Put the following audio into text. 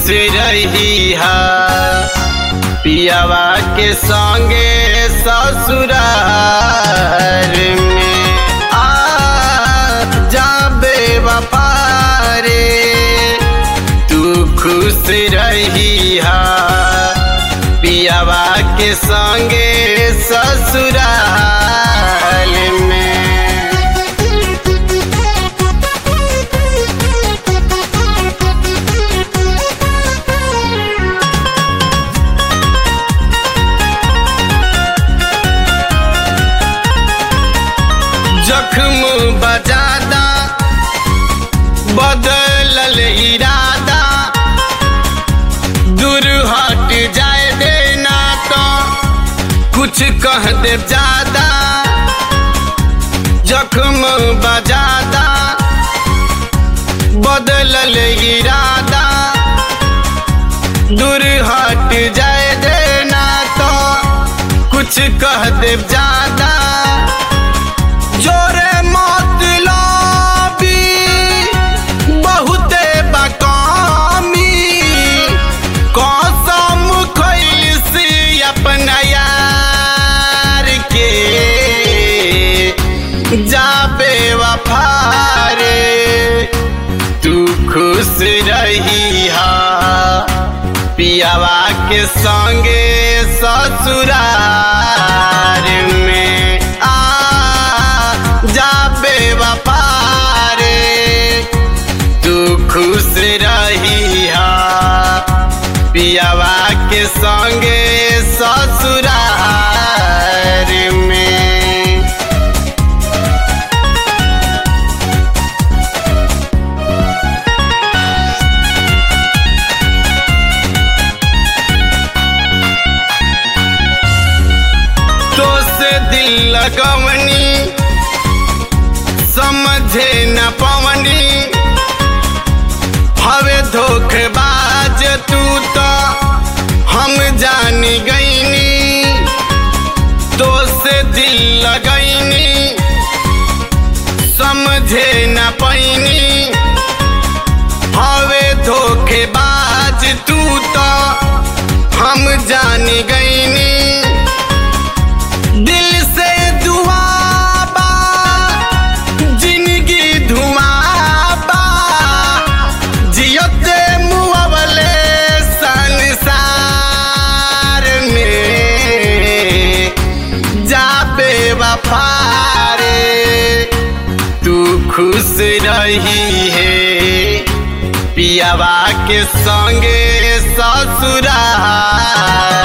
रही हा पियावा के संगे ससुरार में आ जाबे वपारे तू खुश रही हा पियावा के संगे ससुराल में जख्म बजादा बदलल इरादा दूर हट जाए देना तो कुछ कह दे ज्यादा जख्म बजादा बदलल इरादा दूर हट जाए देना तो कुछ कह दे ज्यादा जोरे मतलबी बहुते बकामी कसम खैसी अपना यार के जाबे वफारे तू खुश रही हा पियावा के संगे ससुरार में आ जाबे वपारे तू खुश रही हा पियावा के संगे ससुरार में तो से दिल लगवनी समझे न पवनी हवे धोखेबाज तू तो हम जान गईनी तो से दिल लगैनी समझे न पैनी हवे धोखेबाज तू तो हम जान गईनी दिल से दुआबा जिंदगी धुआबा जियते मुआवले संसार में जाबे वफारे तू खुश रही है पियावा के संगे ससुरार